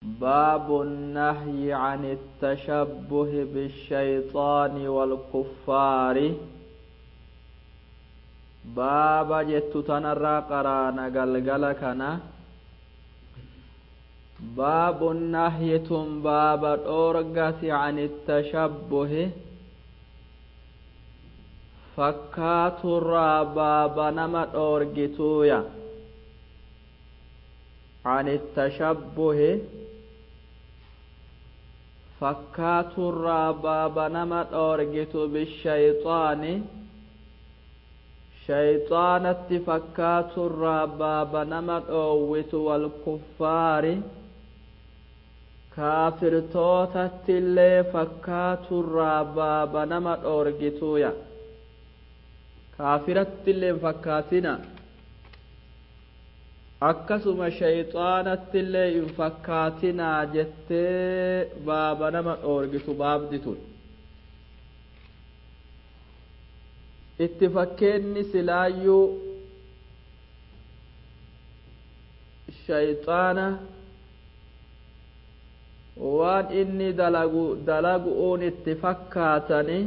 باب النهي عن التشبه بالشيطان والكفار باب جت تنرى قرانا قلقل كنا باب النهي باب الأورقة عن التشبه fakkaaturraa baaba nama dhoorgituuya عن التشبه fakkaaturraa baaba nama dhoorgitu bishayxaani shayxaanatti fakkaaturraa baaba nama dhoowwitu walkuffaari kaafirtootatti illee fakkaaturraa baaba nama dhoorgituuya kaafiratti illee hin fakkaatina akkasuma shayxaanatti illee hin fakkaatinaa jettee baaba nama dhoorgitu baabdi tun itti fakkeenni silaayyuu shayxaana waan inni dalagu dalagu'uun itti fakkaatani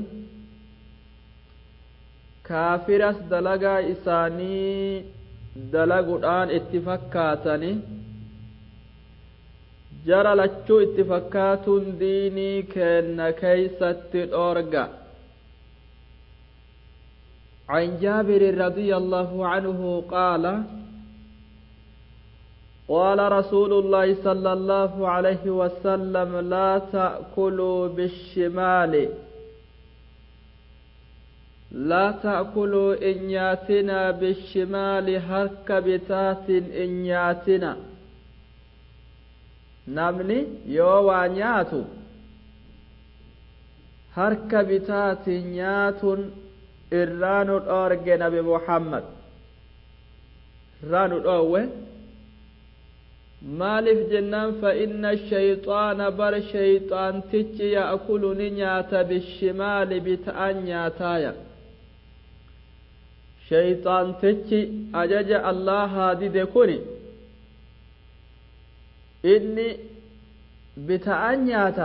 kaafiras dalagaa isaanii dalaguudhaan itti fakkaatani jara lachuu itti fakkaatuun diinii kenna keeysatti dhoorga عن جابر رضي الله عنه قال قال رسول الله صلى الله عليه وسلم لا تأكلوا بالشمال لا تأكلوا إنياتنا بالشمال هرك بتات إنياتنا نمني يوى نياتو هرك بتات نيات إران الأورج نبي محمد ران الأوه maaliif jennaan fa'inna shayxaana bar shayxaantichi ya'kulu ni nyaata bishimaali bita'an nyaataaya shayxaantichi ajaja allahaa dide kuni inni bita'an nyaata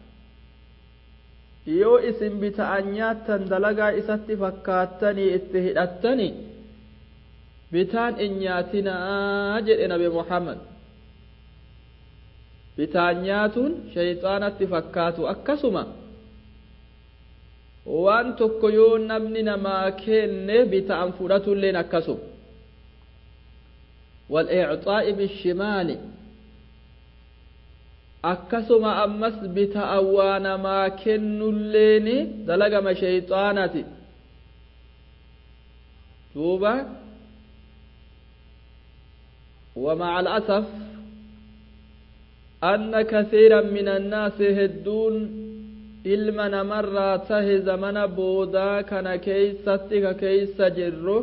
yoo isin bita'an nyaattan dalagaa isatti fakkaattanii itti hidhattani bitaan in nyaatinaa jedhe nabi muhammad bitaan nyaatuun shayxaanatti fakkaatu akkasuma waan tokko yoo namni namaa kenne bita'an fudhatulleen akkasuma والإعطاء بالشمال akkasuma ammas bita'an waa namaa kennulleeni dalagama shayxaanati duuba ومع الأسف أن كثيرا من الناس هدون ilma namarraa tahe zamana boodaa kana keeysatti ka keeysa jirru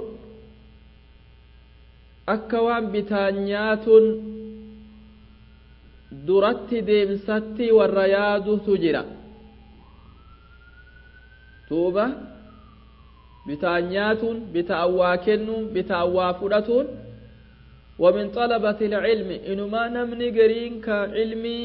akka waan bitaan nyaatuun duratti deemsatti warra yaadutu jira duuba bitaan nyaatuun bitaan waa kennuun bitaan waa fudhatuun ومن طلبة العلم إنما نمني قرين كعلمي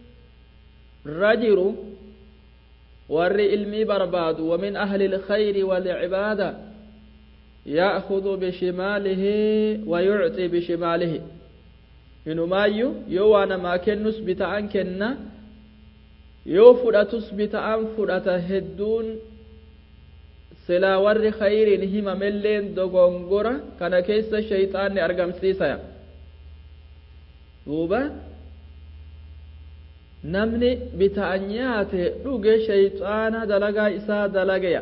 رجل ور علمي برباد ومن أهل الخير والعبادة يأخذ بشماله ويعطي بشماله إنما يو يو أنا ما كنس بتأن كنا يو فرأتس بتأن فرأت هدون silaa warri khayriin himamelleen dogongora kana keessa shayxaanni argamsiisaya duuba namni bita'an nyaate dhuge shayxaana dalagaa isaa dalageya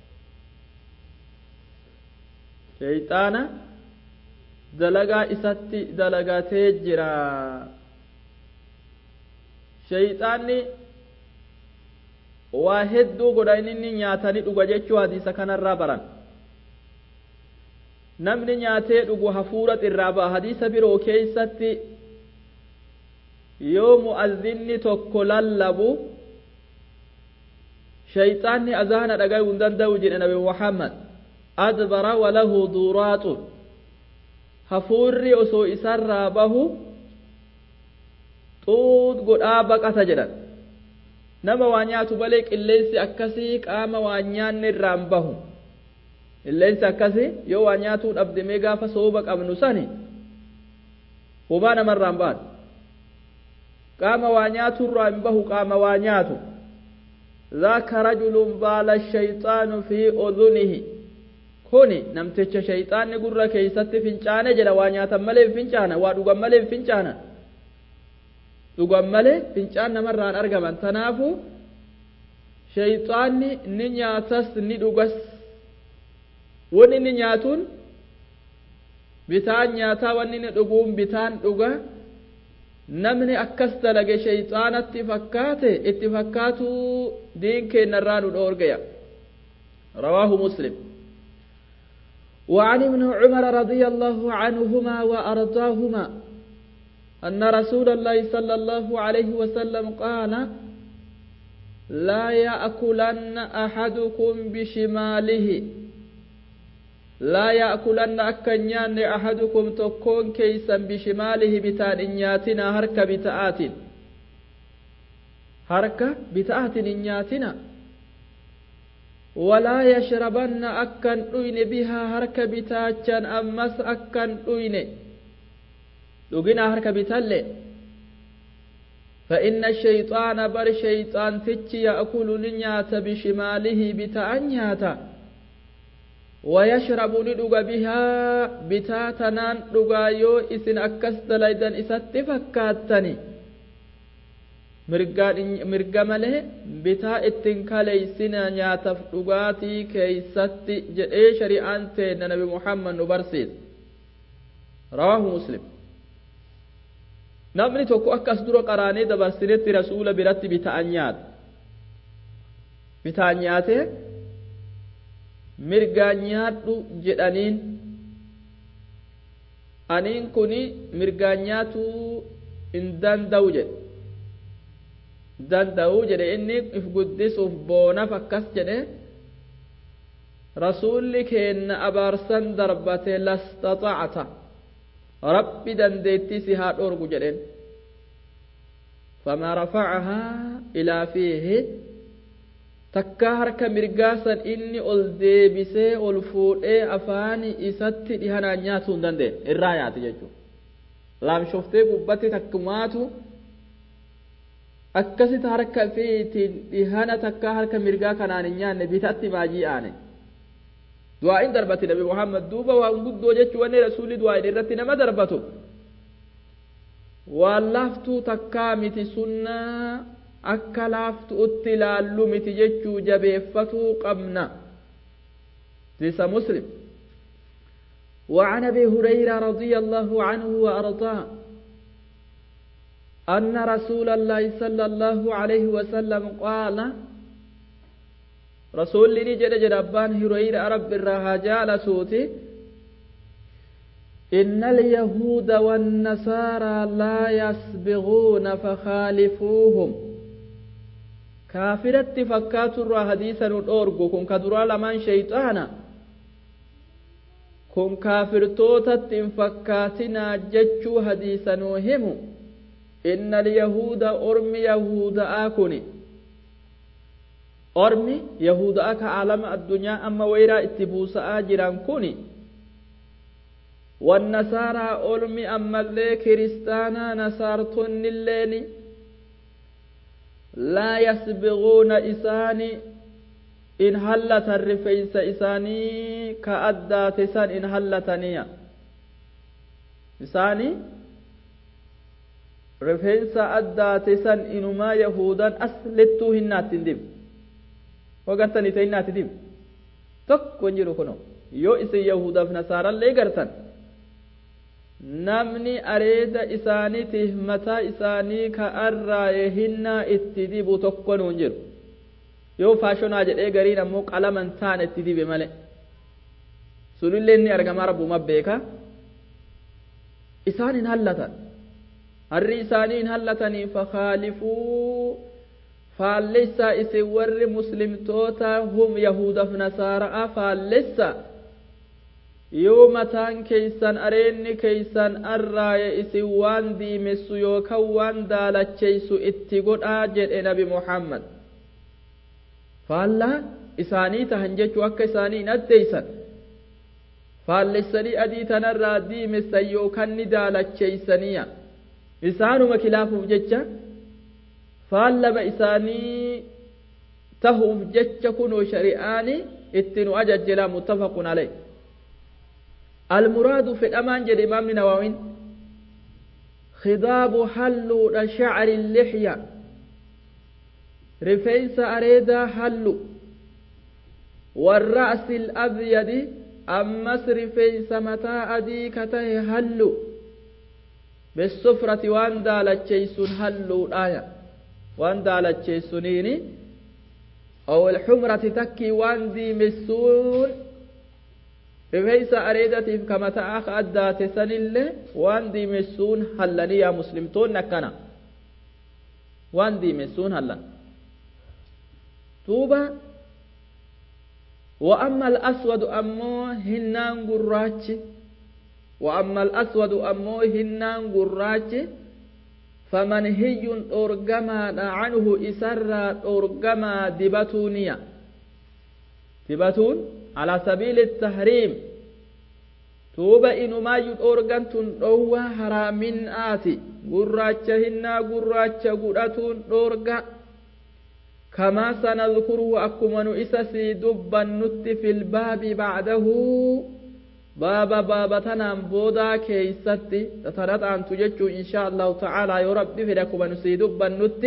shayxaana dalagaa isatti dalagatee jira shayxaanni waa hedduu godha inni nyaatanii dhuga jechuu hadiisa kanarraa baran namni nyaatee dhugu hafuura irraa ba'a hadiisa biroo keeysatti yoo mu'azzinni tokko lallabu shayxaanni azaana dhagayuu hin danda'u jedhe nabi muhammad adbara walahu duuraatu hafuurri osoo isarraa bahu xuut godhaa baqata jedhan nama waa nyaatu malee qilleensi akkasii qaama waa nyaanne irraan bahu qilleensi akkasii yoo waa nyaatuu dhabdemee gaafa sooba qabnu sani homaa namarraan ba'an qaama waa nyaatu irraa hin bahu qaama waa nyaatu ذاك رجل بال الشيطان في أذنه kuni namticha shayxaanni gurra keeysatti fincaane jedha waa nyaatan malee fincaana waa dhugan malee fincaana dhugan malee fincaan namarraan argaman tanaafu shayxaanni ni nyaatas ni dhugas wanni inni nyaatuun bitaan nyaataa wanni inni dhuguun bitaan dhuga namni akkas dalage shayxaanatti fakkaate itti fakkaatuu diin keennarraa nu dhoorgaya rawaahu muslim وعن ابن عمر رضي الله عنهما وأرضاهما أن رسول الله صلى الله عليه وسلم قال لا يأكلن أحدكم بشماله لا يأكلن أكنيان أحدكم تكون كيسا بشماله بتان إنياتنا هرك بتآت هرك بتآت إنياتنا ولا يشربن أكن أين بها هرك بتاچن أمس أكن أين لقنا هرك بتل فإن الشيطان بر شيطان تتي يأكل نيات بشماله بتأنياتا ويشرب ندق بها بتاتنان دقايو إسن أكس دليدن إسات فكاتني mirga malee bitaa ittiin kaleeysina nyaataf dhugaatii keeysatti jedhee shari'aan teenna nabi muhammad nu barsiisa rawaahu muslim namni tokko akkas dura qaraanee dabarsinetti rasuula biratti bita'an nyaata bitaan nyaatee mirgaan nyaadhu jedhaniin aniin kuni mirgaan nyaatuu hin danda'u jedhe danda'uu jedhe inni if guddisuuf boonaf akkas jedhe rasuulli keenna abaarsan darbate lastaxacta rabbi dandeettii si haa dhoorgu jedheen famaa rafacahaa ilaa fiihi takkaa harka mirgaasan inni ol deebisee ol fuudhee afaani isatti dhihanaan nyaatuu hin dandeenye irraa nyaate jechuudha laamshoftee gubbatti takkumaatu akkasitti harka fiitiin dhihana takkaa harka mirgaa kanaan hin nyaanne bitatti baajii aane du'aa'iin darbati nabi muhammad duuba waan guddoo jechuu wanni rasuulli du'aa'iin irratti nama darbatu waan laaftuu takkaa miti sunnaa akka laaftuutti ilaallu miti jechuu jabeeffatuu qabna tisa muslim وعن ابي هريره رضي الله عنه وارضاه أن رسول الله صلى الله عليه وسلم قال رسول لي جد جربان هرير رب الرهجال صوتي إن اليهود والنصارى لا يسبغون فخالفوهم كافرة فكات الرا حديثا الأورغو كن كدرا لمن شيطانا كن كافر توتت فكاتنا جتشو حديثا وهمو إن اليهود أرم يهود آكني أرم يهود آك عالم الدنيا أما ويرا اتبوس آجران كوني والنصارى أرم أما اللي كريستانا نصارتن الليل لا يسبغون إساني إن هلت الرفيس إساني كأدى تسان إن هلتنيا إساني rifeensa addaate san inumaa yahudan as lettuu hinnaatti hin dibu hogartanii ta hinnaatti dibu tokko hin jiru kuno yoo isin yahudaaf nasaarallee gartan namni areeda isaaniitiif mataa isaanii ka arraaye hinnaa itti dibu tokko nu hin jiru yoo faashonaa jedhee gariin ammoo qalaman taan itti dibe male sunillee inni argamaa rabbuma beeka isaan hin hallatan harri isaanii hin hallatanii fakaalifuu faallessa isin warri muslimtoota hum yahudaaf nasaara'a faallessa yoo mataan keeysan areenni keeysan arraaye isin waan diimessu yookaan waan daalacheysu itti godhaa jedhe nabi muhammad faallaa isaanii tahan jechuu akka isaanii hin addeeysan faallessanii adii tanarraa diimessan yookaan ni daalacheeysaniya isaanuma kilaafuuf jecha faallama isaanii tahuuf jecha kunoo shari'aani itti nu ajajjela muttafaqun alayh المراد في الأمان جد إمام نووي خضاب حلو شعر اللحية رفيس أريدا حلو والرأس الأبيض أمس رفيس متى أدي كته حلو بالسفرة وان دالت شيسون حلو آية وان دالت شيسونيني أو الحمرة تكي وان دي مسون rifeensa areedatiif kamataa akka addaate sanillee waan diimessuun hallanii yaa muslimtoonni akkana waan diimessuun hallan duuba وأما الأسود أمو هنان قراج وأما الأسود أمو هنان قراج فمنهي أرقما عنه إسر أرقما دبتونيا دبتون على سبيل التحريم توبا إنما يدورغان تندوا حرامين آتي قراچة هنا قراچة قرأتون دورغا كما سنذكره أكمن إسسي دبا نت في الباب بعده بابا بابا تنام بودا كيستي تترد أن تججو إن شاء الله تعالى يربي في لكم نسي دبا نت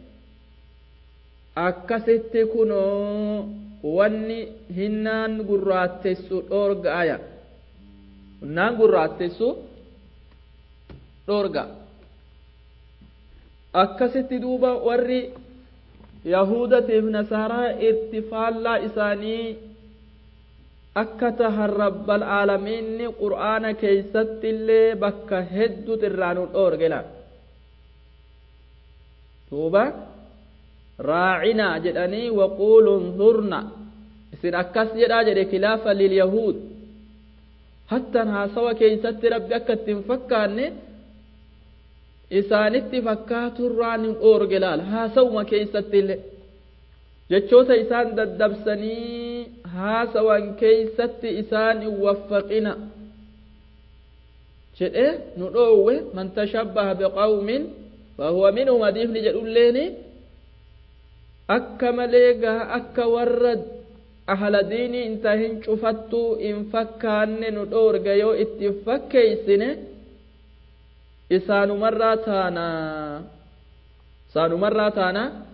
أكست كنو wanni hinnaan gurraattessu dhoorga'aya hinnaan gurraattessu dhoorga akkasitti duuba warri yahudatiif nasaaraa itti faallaa isaanii akka tahan rabbal aalamiinni qur'aana keeysatti illee bakka heddut irraa nu dhoorgela duuba raacinaa jedhanii waquulu unzurna isin akkas jedhaa jedhe kilaafa lilyahuud hattan haasawa keeysatti rabbi akka ittiin fakkaanne isaanitti fakkaaturraa nu dhoorge laal haasawuma keeysatti illee jechoota isaan daddabsanii haasawan keeysatti isaan hin waffaqina jedhe nu dhoowwe man tashabbaha biqawmin fahuwa minhum hadiifni jedhulleeni akka malee gaha akka warra ahla diinii hin tahin cufattuu hin fakkaanne nu dhoorga yoo itti fakkeeysine isaanumarraa taana isaanumarraa taana